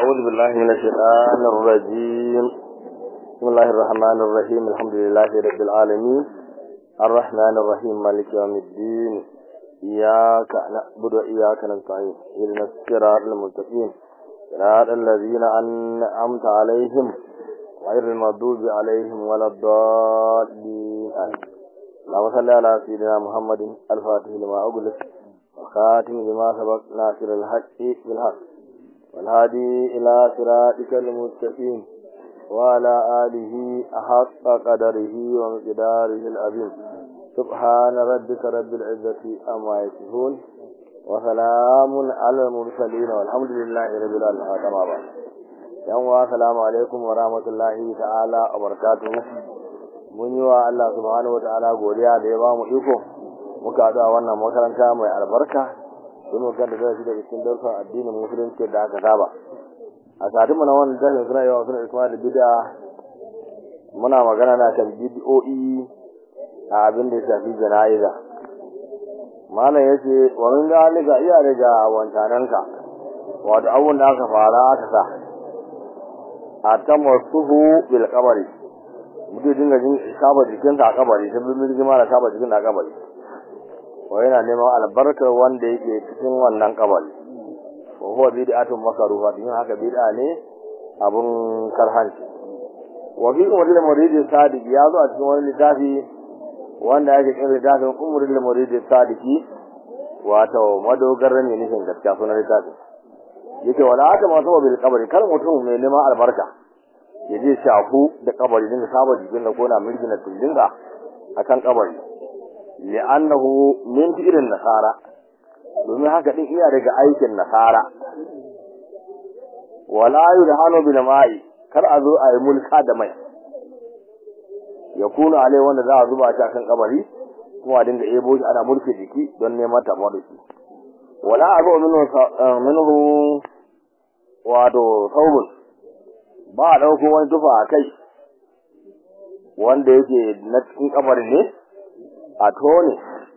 أعوذ بالله من الشيطان الرجيم بسم الله الرحمن الرحيم الحمد لله رب العالمين الرحمن الرحيم مالك يوم الدين إياك نعبد وإياك نستعين إهدنا الصراط المستقيم صراط الذين أنعمت عليهم غير المغضوب عليهم ولا الضالين آمين اللهم صل على سيدنا محمد الفاتح لما أغلق وخاتم لما سبق ناصر الحق بالحق والهادي إلى صراطك المستقيم وعلى آله أحق قدره ومقداره العظيم سبحان ربك رب العزة أما يصفون وسلام على المرسلين والحمد لله رب العالمين تماما يوم السلام عليكم ورحمة الله تعالى وبركاته mun yi wa Allah subhanahu wa ta'ala godiya da ya ba mu iko muka haɗu a wannan makaranta mai albarka don mu ganda da shi da cikin darsan addinin musulunci da aka saba a satin na wannan darsin suna yawa suna isma da bid'a muna magana na kan bid'o'i a abin da ya shafi jana'iza malam ya ce wa min zalika iya daga wancananka wato abubuwan da aka fara aka sa a tamassuhu bil qabri mutum dinga jin saba jikinsa a kabari ta bin birgima da saba jikin a kabari wa yana neman albarkar wanda yake cikin wannan kabari wa huwa bid'atun makruha din haka bid'a ne abun karhanci wa bi umrul murid sadiq ya zo a cikin wani littafi wanda yake cikin littafin umrul murid sadiqi wato madogarar ne nufin gaskiya sunan littafi yake wala aka masu bil kabari kar mutum mai neman albarka ya je shafu da kabari dinga saba jikin da kona mirgina tundinga akan kabari li'annahu min fi'lin nasara domin haka din iya daga aikin nasara wala yudhanu bil ma'i kar a zo a yi mulka da mai ya kuna alai wanda za a zuba shi akan kabari kuma a dinga ebo shi ana mulke jiki don neman tabo da shi wala abu minhu minhu wato saubun ba a ɗauko wani tufa a kai wanda yake na cikin kabarin ne a tone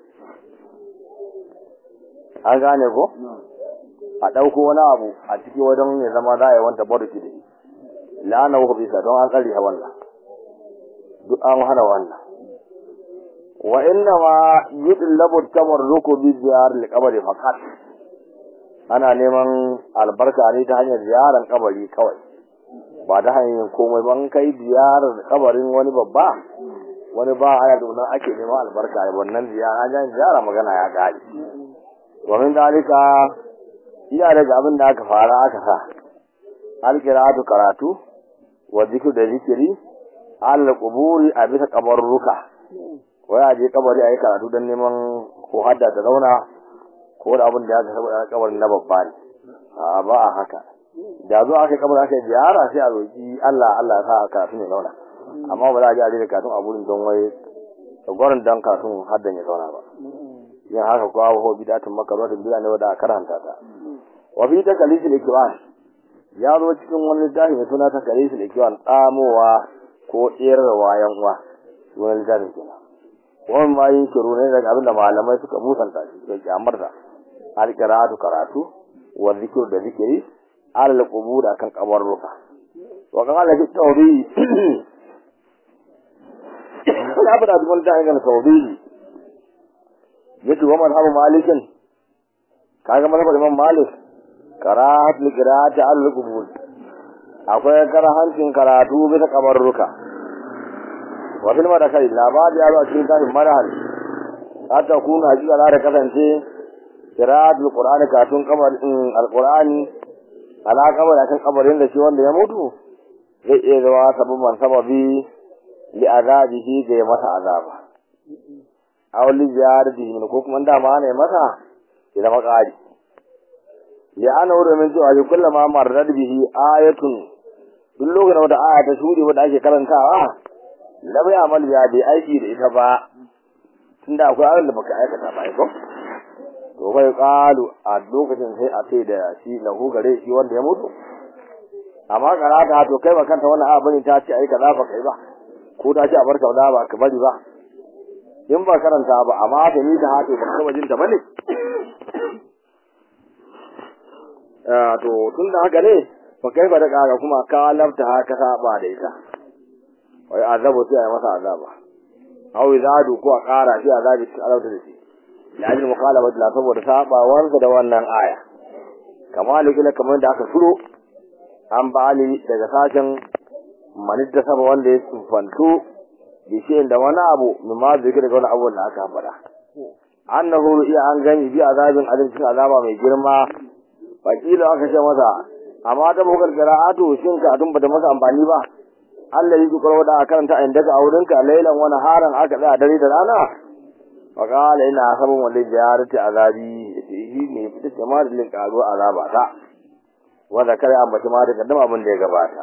an gane ko a ɗauko wani abu a ciki wajen ya zama za a yi wanta barki da shi la'ana wuka bisa don an tsari wannan duk an hana wannan wa inna ma yudlabu tabarruku bi ziyar al-qabri faqat ana neman albarka ne ta hanyar ziyarar kabari kawai ba ta hanyar komai ban kai ziyarar kabarin wani babba wani ba haya domin ake neman albarka da wannan ziyara an ziyara magana ya gari domin dalika iya daga abin da aka fara aka sa alkiratu karatu wa zikir da zikiri al quburi a bisa kabarruka wai a je kabari a yi karatu don neman ko hadda ta zauna ko da abin da ya saba kabarin na babba ne a ba a haka da zo aka kamar aka ziyara sai a roki Allah Allah ya sa aka ne zauna amma ba za a ji a daina katun a gurin don wai gwarin dan katun haddan ya zauna ba yin haka ko abu ho bidatun makarwa da bida ne wanda a karanta ta wa bi ta kalisul ikwan ya zo cikin wani littafi mai suna ta kalisul ikwan tsamowa ko tsirarwa yan uwa wani littafin kenan wani ma yin shiru ne daga abinda malamai suka musanta shi suka kyamarta alƙiratu karatu wa zikir da zikiri alal qubur akan kabarruka wa qala fi tawbi la bada dun da ga tawbi yace wa madhabu malikin kaga madhabu imam malik karahat li qira'ati al qubur akwai karahancin karatu bisa kabarruka wa fil madakai labari ya zo cikin tafin marhal hatta kuna hakika za ta kasance qira'atul qur'ani katun kamar alqur'ani ala kamar akan kabarin da shi wanda ya mutu zai iya zama sababban sababi li azabihi ga ya masa azaba aw li ziyaratihi min ko kuma dama ne masa ya zama ƙari li ana wurin min cewa shi kullama marrat bihi ayatun duk lokacin wata aya ta shuri wanda ake karantawa la bai amal ya bai aiki da ita ba tunda akwai abin da baka aikata ba ko to bai kalu a lokacin sai a sai da shi lahu gare shi wanda ya mutu amma karata to kai ba kanta wannan abin ta ce ai kaza ba kai ba ko ta ce a barka da ba ka bari ba in ba karanta ba amma ta ni ta hato ba ka bajin ta bane to tun da haka ne fa kai ba da ƙara kuma ka lafta haka saba da ita wai azabu sai a masa azaba aw izadu ko a ƙara shi azabi cikin azabta da shi la'ajin muqalabat la saboda sabawar da wannan aya kamar likila kamar da aka turo an bali daga sashen manitta sama wanda ya tsufanto bishiyin da wani abu mimma zikir daga wani abu da aka faɗa annahu iya an gani bi azabin alimcin azaba mai girma wakila aka ce masa amma da bukar qira'atu shin ka tun bata masa amfani ba Allah yi kukar wada karanta a inda ka auren ka lailan wani haran aka tsaya dare da rana wa qala ina sabon wanda jarati azabi shi ne fita jama'a da lin karo azaba ta wa zakara ambaci ma da kaddama abin da ya gabata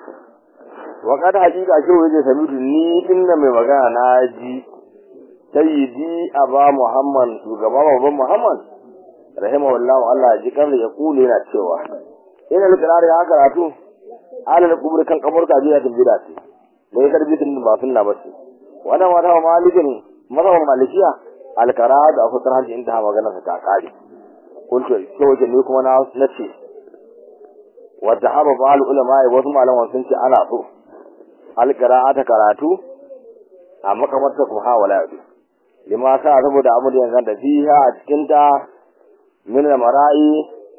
wa kada hakika shi waje samitu ni inda mai magana na ji sayyidi aba muhammad shugaba babban muhammad rahimahullahu Allah ji kan ya kule yana cewa ina likirar ya karatu alal kubur kan kaburka biya tun bida ce bai karbi tun ba sunna ba ce wannan wata malikin mazhaban malikiya alkara da fitar hajji inda magana ta kare kuntu sai waje ne kuma na nace wadda haba ba ulama wasu malaman sun ce ana so alqira'ata karatu a makamarta kuma ha wala yau lima sa saboda abu da yanzu da fiha a cikin ta min mara'i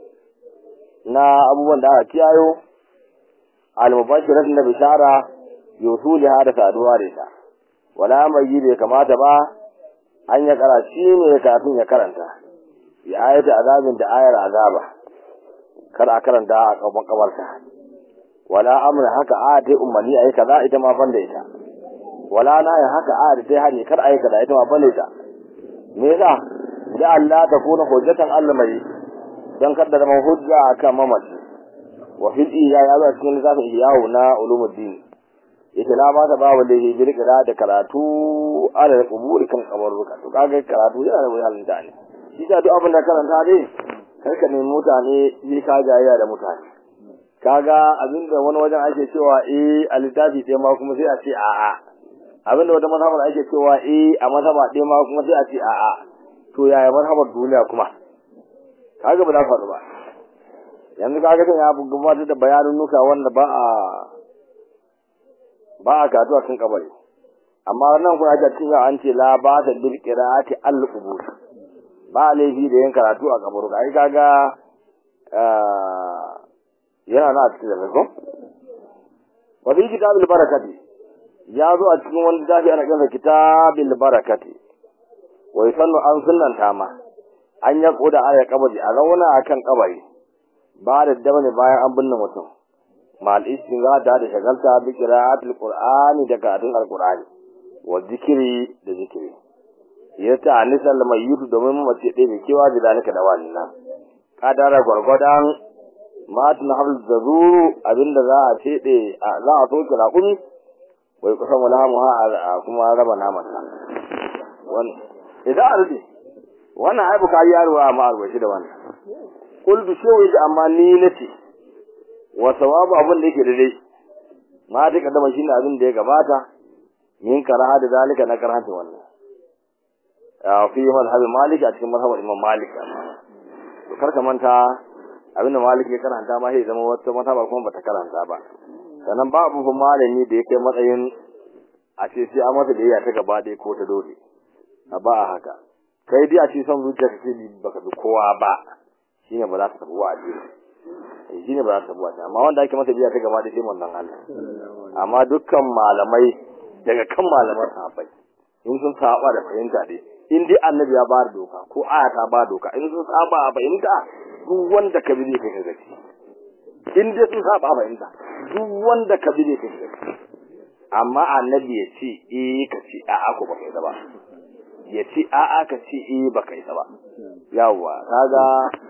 na abubuwan da aka kiyayo al-mubashirat na bishara yusuliha da saduwa da ita wala mai yi bai kamata ba an ya kara shi ne kafin ya karanta ya ayata azabin da ayar azaba kar a karanta a kaban kabarta wala amra haka a dai umarni ayi kaza ita ma banda ita wala na ya haka a dai hani kar ayi kaza ita ma banda ita me yasa da Allah ta kuna hujjatan Allah mai dan kada da hujja akan mamaci wa fil iya ya ba cikin zafin iyawu na ulumuddin ita na ba ta ba wanda ya bi kira da karatu ala da kuburi kan kabaruka to kaga karatu yana da wuyan da ne shi ta duk abin da karanta dai kar ka nemi mutane yi ka jayayya da mutane kaga abinda wani wajen ake cewa eh a littafi sai ma kuma sai a ce a'a abinda wata mazhabar ake cewa eh a mazhaba ɗaya ma kuma sai a ce a'a to yaya mazhabar duniya kuma kaga ba za faɗu ba yanzu kaga kan ya gabatar da bayanin nuka wanda ba a ba a katuwa kan kabari amma nan kuma ake cikin an ce la ba ta bil qira'ati al qubur ba laifi da yin karatu a kabaru ai kaga yana na cikin da ko wa fi kitabil barakati ya zo a cikin wani littafi ana kiransa kitabil barakati wa yusannu an sunnanta ma an ya koda aya kabari a zauna akan kabari ba da dabane bayan an binne mutum mal istinza da da shagalta bi qira'atil qur'ani da karatun alqur'ani wa zikiri da zikiri ya ta anisal mayyutu domin mace ɗaya mai kewa da zalika da wannan kadara gwargwadon matun habl zazuru abinda za a fede za a soke raƙumi wai kusan wala mu ha kuma raba naman nan wannan idan a rufe wannan ai bukari ya ruwa amma albashi da wannan kullu shewi amma ni nace wa sawabu abin da yake da dai ma ta kaddama shine abin da ya gabata min karaha da zalika na karanta wannan a fi mazhabin malik a cikin mazhabin imam malik to karka manta abinda malik ya karanta ma sai zama wata mazhaba kuma bata karanta ba sannan babu fa malami da yake matsayin a ce sai an masa da ta gaba ɗaya ko ta dole a ba a haka kai dai a ce son zuciya ka ce baka bi kowa ba shine ba za ta tafi wa'adi shine ba za ta tafi wa'adi amma wanda ake masa biya ta gaba ɗaya sai manzon Allah amma dukkan malamai daga kan malaman sahabbai in sun saba da fahimta dai in dai annabi ya ba da doka ko aya ta ba doka in sun saba a fahimta duk wanda ka bi zai kai gaci in dai sun saba a fahimta duk wanda ka bi zai kai gaci amma annabi ya ce eh ka ce a'a ko baka yi ba ya ce a'a ka ce eh baka yi ba yawwa kaga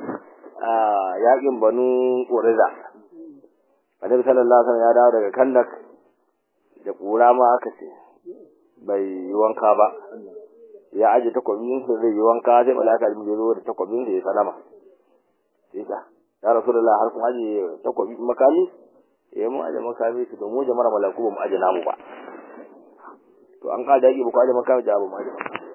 yakin banu qurayza annabi sallallahu alaihi wasallam ya dawo daga kandak da kura ma aka ce bai yi wanka ba ya aje takwabin sa zai yi wanka sai malaka da zo da takwabin sa ya salama sai ta ya rasulullah har kun aje takwabin makami eh mu aje makami su da mu jama'ar malaku ba mu aje namu ba to an ka dage ba ku aje makami da ba mu aje makami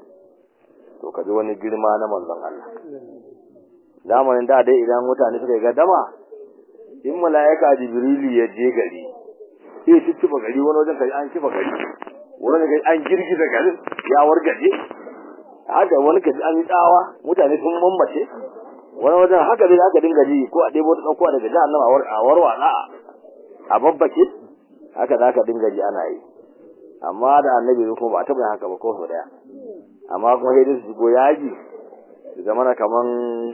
to ka ji wani girma na manzon Allah zamanin da dai idan mutane suka ga dama in mala'ika jibrilu ya je gari sai ya cicciba gari wani wajen kai an kifa gari wani wajen an girgiza garin ya wargaje haka wani kaji an yi tsawa mutane sun mammace wani wajen haka dai aka dinga ji ko a ɗebo ta ɗauko daga jahannama a warwatsa a babbake haka da aka dinga ji ana yi amma da annabi zai kuma ba taɓa yin haka ba ko sau ɗaya amma kuma sai dai su shigo yaji su zama na kaman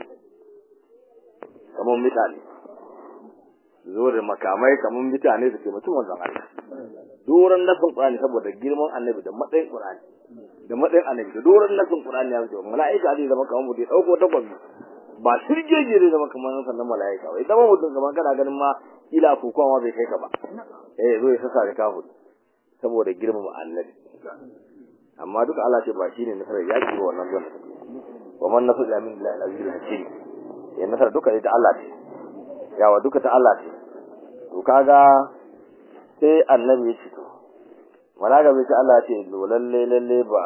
kaman mutane su zo da makamai kaman mutane su taimaki wanzan Allah doron nasin Qur'ani saboda girman annabi da matsayin Qur'ani da matsayin annabi da doron nasin Qur'ani ya zo mala'ika zai zama kaman mutum ya ɗauko takwabi ba shirgege zai zama kamar sannan mala'ika ba zama mutum kamar kana ganin ma ila kukuwa ma bai kai ka ba eh zo ya sassa da kafin saboda girmama annabi amma duka Allah ce ba shine nasarar yaki ba wannan zuwa wa man nasu ila min lillahi al-aziz hakim ya nasara duka ta Allah ce yawa duka ta Allah ce to kaga sai annabi ya ce to malaka bai ce Allah ce to lalle lalle ba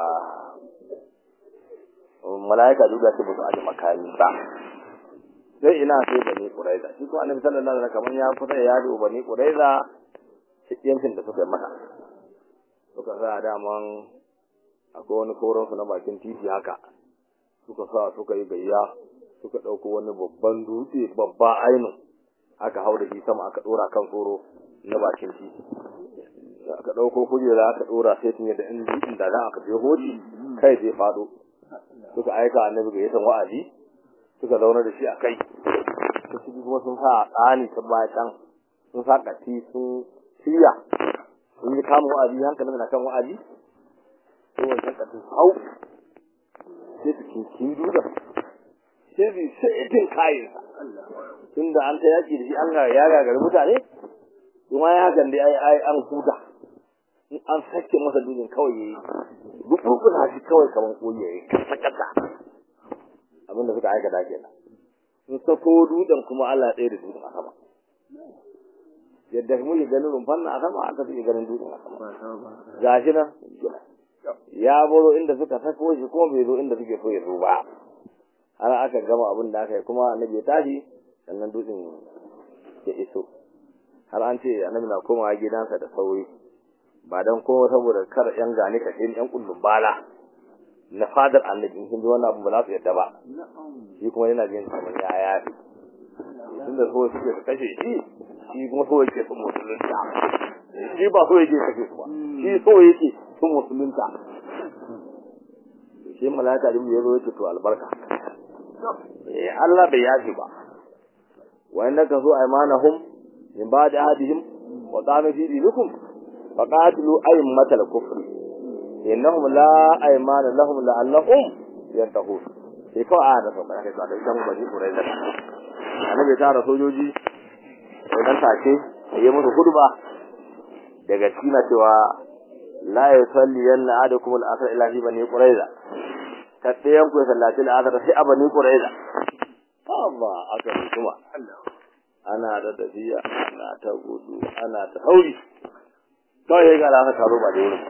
malaika duk da ce ba su aje makami ba sai ina sai bani quraiza shi ko annabi sallallahu alaihi wasallam kaman ya fita ya yado bani quraiza yankin da suka yi masa suka sa daman akwai wani koron su na bakin titi haka suka sa suka yi gayya suka ɗauko wani babban dutse babba ainu aka hau da shi sama aka ɗora kan tsoro na bakin titi aka ɗauko kujera aka ɗora sai tun yadda in dutsen da aka je hoji kai zai faɗo suka aika annabi ga yasan wa'azi suka zauna da shi a kai su ciki kuma sun sa tsani ta bayan sun sa kati sun shirya sun yi kama wa'azi hankalin na kan wa'azi sai wancan katin hau sai su kinkin dutsen sai su saitin kayansa tun da an ta yaki da shi an ga ya gagari mutane kuma ya hakan dai ai ai an huta in an sake masa dutsen kawai yayi duk rukuna shi kawai kamar koyi yayi kasa kasa abin da suka aikata kenan sun sako dutsen kuma Allah ya tsaye da dutsen a sama yadda muke ganin rumfan na a sama aka suke ganin dutsen a sama gashi nan ya baro inda suka sako shi kuma bai zo inda suke so ya zo ba har aka gama abin da aka yi kuma annabi ya tashi sannan dutsen ya iso har an ce annabi na komawa gidansa da sauri ba dan kowa saboda kar yan gane ka sai yan kullum bala na fadar annabi in sun ji wannan abu ba za su yadda ba shi kuma yana jin kamar ya yafi tun da so suke su kashe shi shi kuma so yake su musulunta shi ba so yake kashe su ba shi so yake su musulunta shi malaka da ya zo yake to albarka eh Allah bai yafi ba wa innaka su aymanahum min ba'di ahadihim wa qama fi dinikum faqatilu aymatal kufri innahum la aymana lahum la'allahum yattaqun sai kawai a da sauka kai da ita mu bani kurai da annabi ta da sojoji idan take yi musu hudba daga cikin cewa la yusalli yanna adakum al-asr ila fi bani quraiza ta ɗayan ku sallaci al-asr sai a bani quraiza Allah aka kuma ana da tafiya ana ta gudu ana ta sauri kawai ya gara aka taro ba da wurin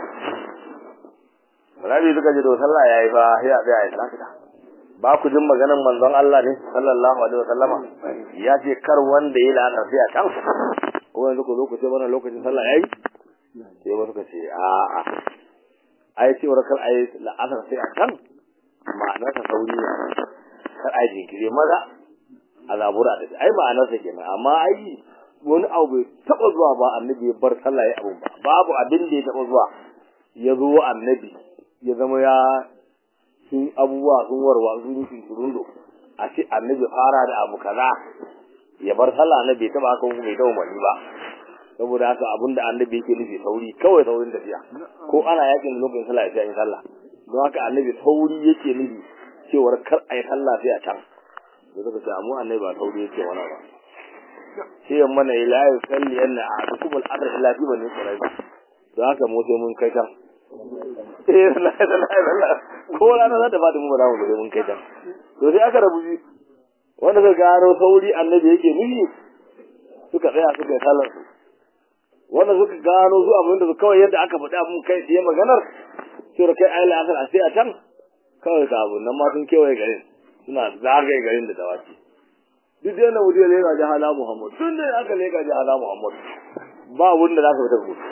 Rabi suka ji da sallah yayi fa sai a tsaya ya tsaka ba ku jin maganar manzon Allah ne sallallahu alaihi wasallama ya ce kar wanda ya lana sai a kan ko yanzu ku zo ku ce mana lokacin sallah yayi sai wasu ka ce a a ai ce kar ai la'asar sai a kan ma'anar ta sauri ne kar ai jinkiri maza a zabura da ai ma'anar sa kenan amma ai wani abu bai taba zuwa ba annabi ya bar sallah ya abu ba babu abin da ya taba zuwa ya zo annabi ya zama ya sun abubuwa sun warwa sun yi shurundo a ce annabi fara da abu kaza ya bar sallah annabi taba haka kuma bai dawo mani ba saboda haka abin da annabi yake nufi sauri kawai saurin tafiya ko ana yakin lokacin sallah ya yi sallah don haka annabi sauri yake nufi cewar kar a yi sallah sai a can da suka ce mu annabi ba sauri yake mana ba sai mana ila ya salli yanna a dukkan al'adar ila fi bani quraiza don haka mu sai mun kai can eh la la la ko rana za ta bada mu ba mu mun kai can to sai aka rabu ji wanda suka gano sauri annabi yake nufi suka tsaya suka yi sallar su wanda suka gano su abin da kawai yadda aka faɗa mun kai tsaye maganar cewa kai ayi la'asar a sai a can kawai ka abu nan ma sun kewaye garin suna zagaye garin da dawaki duk da mutum ya leka ji hala Muhammad tun da aka leka ji hala Muhammad ba wurin da za ka fita rubutu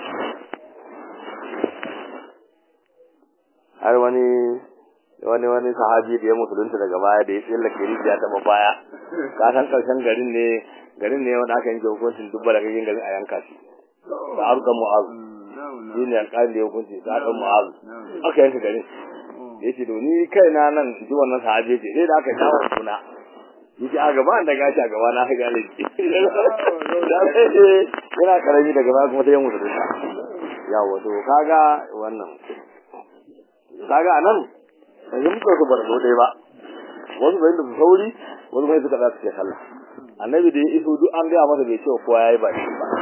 har wani wani wani sahabi da ya musulunta daga baya da ya tsallake rijiya ta baya ka san karshen garin ne garin ne wanda aka yanke hukuncin dubba da garin garin a yanka shi da arkan mu'azu shi ne alƙalin da ya hukunci da arkan mu'azu aka yanka garin ya ce to ni kaina nan ji wannan sahabi ce sai da aka kawo suna yace a gaba da gashi a gaba na ga laifi yana karami daga baya kuma sai ya musulunta yawa to kaga wannan kaga anan yanzu muka su bar dai ba wasu bai da sauri wasu bai suka za su ke sallah annabi da ya iso duk an gaya masa bai ce kowa yayi ba shi ba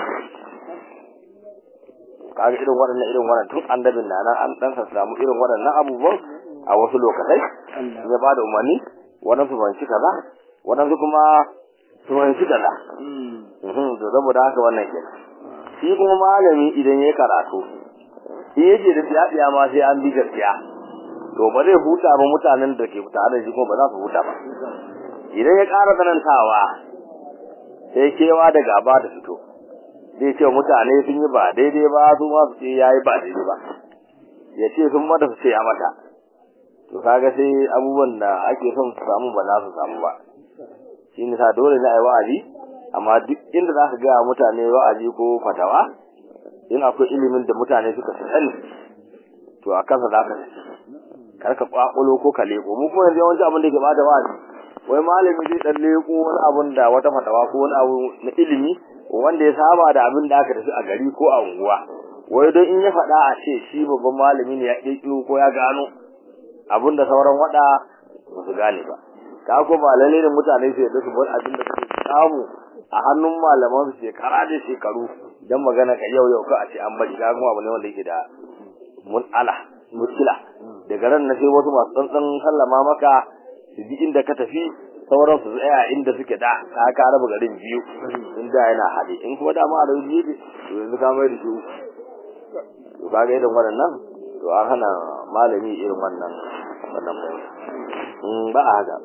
kaga irin waɗannan irin waɗannan tun annabin na nan an dan samu irin waɗannan abubuwan a wasu lokatai ya ba da umarni waɗansu ban shi kaza waɗansu kuma su ban shi kaza to saboda haka wannan kenan shi kuma malami idan ya karatu in yake da tsiya ma sai an bi gaskiya to ba zai huta ba mutanen da ke tare da shi ko ba za su huta ba idan ya ƙara tsanantawa sai kewa da gaba da fito zai ce mutane sun yi ba daidai ba su ma su ce ya yi ba daidai ba ya ce sun mata su ce ya mata to kaga sai abubuwan da ake son su samu ba za su samu ba shi ne sa dole na yi wa'azi amma duk inda za ka ga mutane wa'azi ko fatawa in akwai ilimin da mutane suka sani to a kansa za ka kar ka kwakulo ko ka leko mu kuma yanzu yawanci abin da ke bada wa'azi wai malami zai dan leko wani abun da wata fatawa ko wani abu na ilimi wanda ya saba da abin da aka tafi a gari ko a unguwa wai don in ya faɗa a ce shi babban malami ne ya ƙirƙiro ko ya gano abin da sauran waɗa ba su gane ba ka ko ba lalle ne mutane su yadda su bar abin da suke samu a hannun malaman su shekara da shekaru dan magana ka yau yau ka a ce an bari ga kuma abu ne wanda yake da mun ala muskila daga ran na sai wasu masu tsantsan sallama maka su bi inda ka tafi sauran su tsaya inda suke da ka ka raba garin biyu inda yana haɗe in kuma dama a rabu biyu to yanzu ka mai da shi to ka ga irin waɗannan to an hana malami irin wannan wannan in ba a haka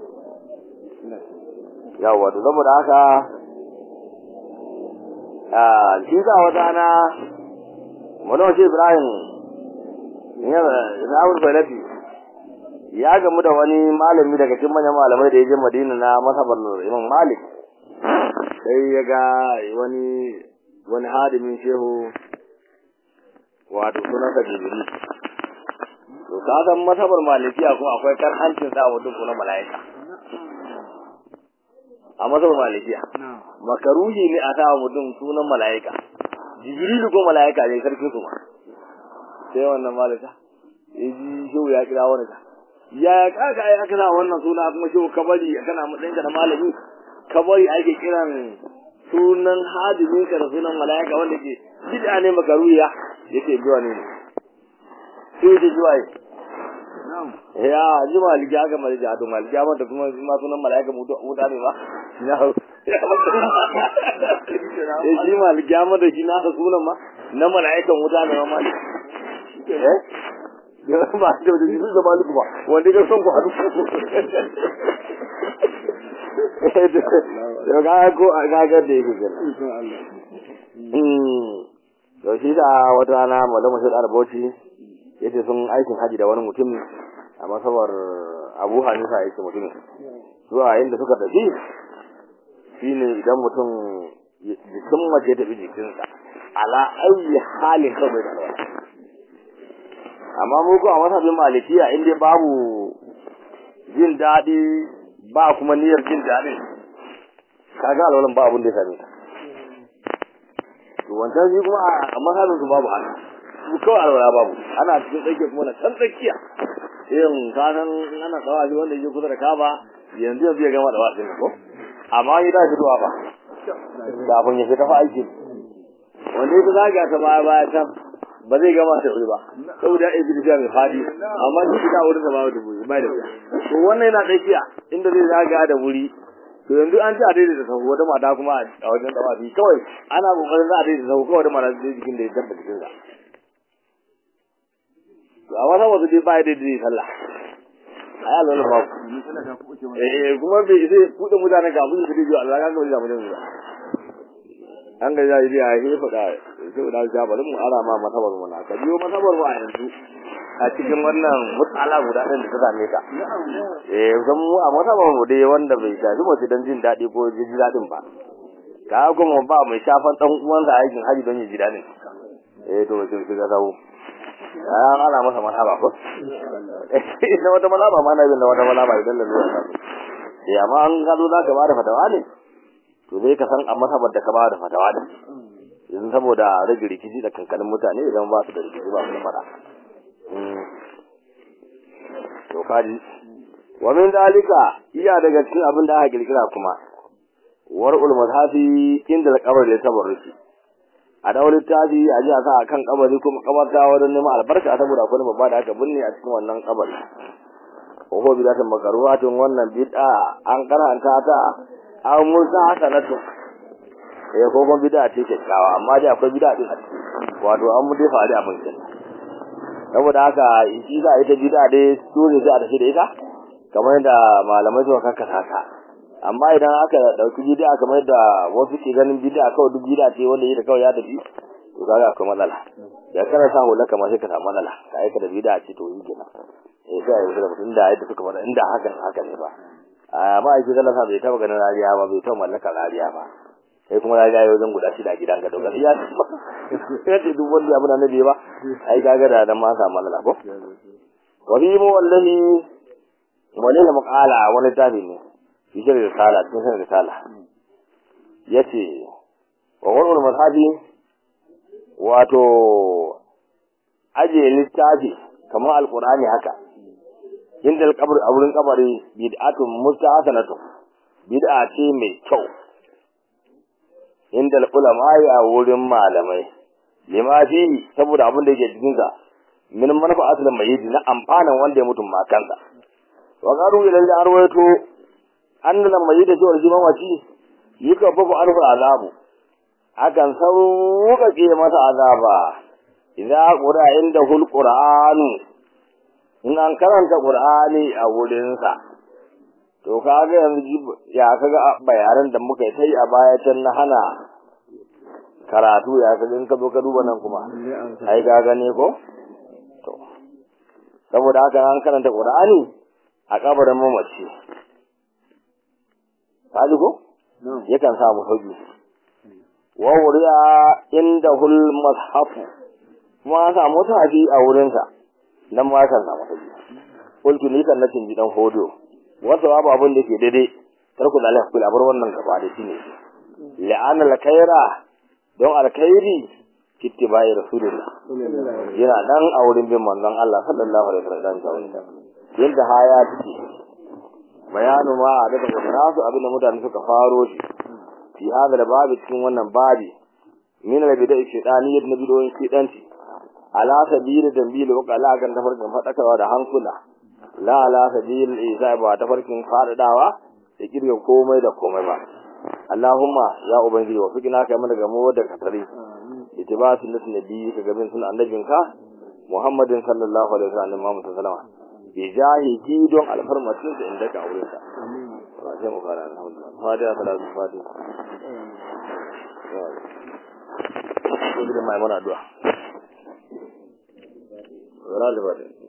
yawa to saboda haka a shi za wata na wani wace ibrahim Zawul Balafi ya gamu da wani malami daga cikin manyan malamai da ya je Madina na masabar Imam Malik sai ya ga wani wani hadimin shehu wato sunan sa Jibril to ka san masabar Malikiya ko akwai karhancin sa mutum ko na malaika a masabar Malikiya makaruhi ne a sa mutum sunan malaika Jibril ko malaika ne sarkin su ma sai wannan malaka ya ji shehu ya kira wani ka ya kaka ai aka sa wannan suna kuma shehu kabari kana matsayinka da malami kabari ake kiran sunan hadimin ka da sunan malaika wanda ke bid'a ne makaruya yake biwa ne sai da zuwa ya ji maliki aka maliki a to maliki amma da kuma ma sunan malaika muta ne ba na ya ji maliki amma da shi na sunan ma na malaikan wuta ne ma maliki eh ya ba da da jibril da maliku ba wanda ga son ku hadu da ga ko ga ga da yake kenan to shi da wata rana malamu sai arbauci yace sun aikin haji da wani mutum a masabar Abu Hanifa yake mutumin zuwa inda suka tafi shine idan mutum jikin mace ta bi jikinsa ala ayi halin kawai da alwala amma mu ko a masabin malikiya in dai babu jin daɗi ba kuma niyyar jin daɗin kaga alwalan ba abun da ya same ta to wancan shi kuma a masabin su babu haka su kawai alwala babu ana cikin tsakiya kuma na can tsakiya irin kasan ana tsawa shi wanda yake kusa da kaba yanzu yanzu ya gama da wasin ko amma ya tashi zuwa ba kafin ya fita fa aiki wanda ya zaga ta baya baya can ba zai gama da wuri ba saboda ya yi mai fadi amma shi da wurin da ba da wuri ba da wuya to wannan yana tsakiya inda zai zaga da wuri to yanzu an ci a daidai da sahu wata mata kuma a wajen dawafi kawai ana kokarin za a daidai da sahu kawai da mata zai jikin da ya dabba jikin sa to a wata wasu dai ba ya daidai sallah ai Allah na babu eh kuma bai zai kuɗe mutane ga abin da zai yi Allah ga ga da mutane ba an ga ya yi ya yi faɗa sai da ja bari mu ara ma matabar mu na ka biyo matabar mu a yanzu a cikin wannan mutsala guda ɗin da ta same ka eh zan mu a matabar mu dai wanda bai shafi mace don jin daɗi ko jin daɗin ba ka kuma ba mai shafan ɗan uwansa aikin haji don ya ji daɗin eh to sai ka dawo an ana masa manaba ko na wata manaba ma na bin da wata manaba idan da zuwa eh amma an gado za ka ba da fatawa ne to zai ka san a masabar da ka ba da fatawa ne yanzu saboda rage rikici da kankanin mutane idan ba su da rikici ba su da fada to kaji wa min dalika iya daga cikin abin da aka kirkira kuma war'ul mazhafi inda al-qabr da tabarruki a dawo littafi a ji a sa a kan kabari kuma kabarta wajen neman albarka saboda akwai babba da aka binne a cikin wannan kabari ko bidatun makaruwatun wannan bid'a an karanta ta an musa hasanatu eh ko kuma bid'a ce kyakkyawa amma dai akwai bid'a din a ciki wato an mu dai faɗi abin kin saboda haka shi za a yi ta bid'a dai dole sai a tafi da ita kamar yadda malamai suka kakkasa ta amma idan aka dauki bid'a kamar da wasu ke ganin bid'a kawai duk bid'a ce wanda yake kawai ya tafi to kaga akwai matsala da kana sa hula kamar sai ka samu matsala ka aika da bid'a ce to yi kenan eh sai ya da mutum da yadda suka faɗa inda haka haka ne ba amma ai sai Allah bai taba ganin rariya ba bai taba mallaka rariya ba sai kuma rariya yau zan guda shi da gidan ka to gaskiya sai ce duk wanda abin annabi ba ai kaga da dan ma samu matsala ko wa bi mu wallahi wani da muqala wani tabi ne cikin risala cikin risala yace wa wannan mazhabi wato aje littafi kamar alqur'ani haka inda alqabr a wurin kabari bid'atun musta'asanatu bid'a ce mai kyau inda ulama a wurin malamai lima fi saboda abin da yake cikin sa min manfa'atul mayyit na amfanan wanda ya mutum makansa wa qaru ila al-arwaytu annan mai da cewar shi mamaci yi ka fafu alfu azabu akan sauƙaƙe masa azaba idza qura inda hul qur'anu in an karanta qur'ani a wurinsa to kaga yanzu ya kaga bayanan da muka yi a baya can na hana karatu ya kaga in ka zo ka duba nan kuma ai ga gane ko to saboda haka an karanta qur'ani a kabarin mamaci kaji ko yakan samu sauki wa wuriya inda hul mashafu kuma an samu tafi a wurinsa nan ma kan samu sauki kulki ni kan nakin gidan hodo wasu babu abin da ke daidai tarku da alaihi kula bar wannan gaba da shine la'ana alkhaira don alkhairi kittibai rasulullah yana dan a wurin bin manzon Allah sallallahu alaihi wasallam yadda haya take bayanu ma a daga nasu abinda mutane suka faro shi fi hada da babu cikin wannan babi min al bid'a shaytani yadda bidoyin shidanci ala sabil dambil wa qala kan tafarkin fadakarwa da hankula la ala sabil isa ba tafarkin fadadawa da kirga komai da komai ba Allahumma ya ubangiji wa fikina kai mana gamo da katari itiba sunnati nabi ka gabin sunan annabinka Muhammadin sallallahu alaihi wasallam Muhammad sallallahu alaihi wasallam bijahihi don alfarmacin da inda ka aure ta sai mu fara alhamdulillah fatiha salatu fatiha ko da mai mana addu'a wala da